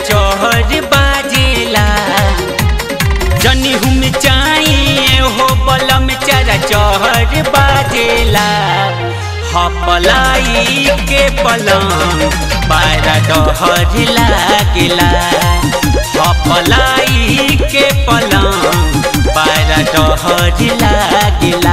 चहर बाजेला जनी हम चाहिए हो बलम चरा चहर बाजेला हपलाई के पलंग बारा डहर लागेला हपलाई के पलंग बारा डहर लागेला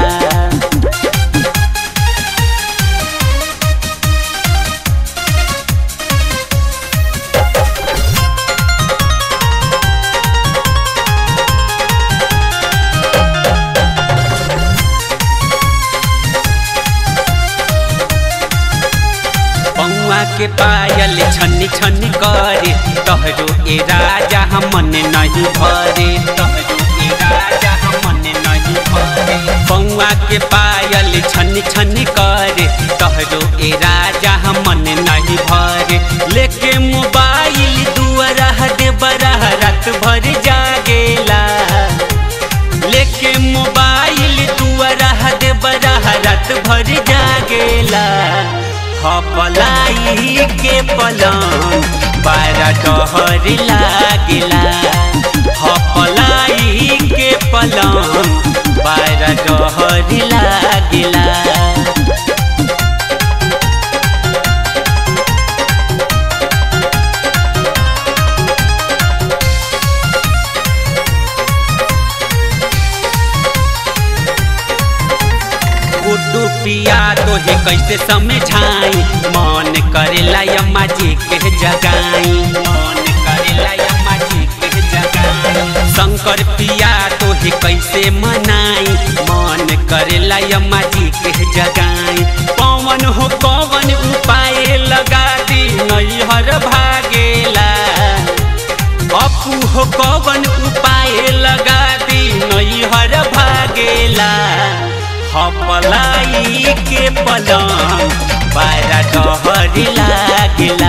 पौआ के पायल छन्नी छन्नी करे तहरो ए राजा हमन नहीं भरे तहरो ए राजा हमन नहीं भरे पौआ के पायल छन्नी छन्नी करे तहरो ए राजा हमन नहीं भरे लेके मोबाइल दुआरा दे बरा रात भर जागेला लेके मोबाइल दुआरा दे बरा रात भर जागेला हपलाई के पलंग बारा डहर लागेला हपलाई के पलंग बारा डहर लागेला गुड्डू पिया तोहे कैसे समझाई मन करेला अम्मा जी के जगाई मन करेला अम्मा जी के जगाई शंकर पिया तोहे कैसे मनाई मन करेला अम्मा जी के जगाई पवन हो पवन उपाय लगा दी नैहर भागेला अपू हो कवन उपाय लगा दी नैहर भागेला हपलाई के पलंग बारा डहर लागेला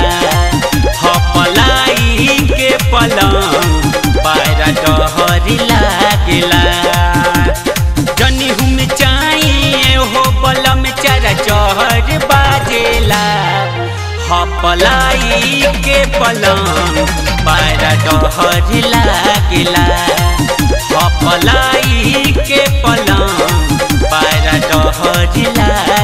हपलाई के पलंग बारा डहर लागेला जनी हम चाहिए हो बलम चरा चहर बाजेला हपलाई के पलंग बारा डहर लागेला हपलाई के पलंग बारा डहर लागेला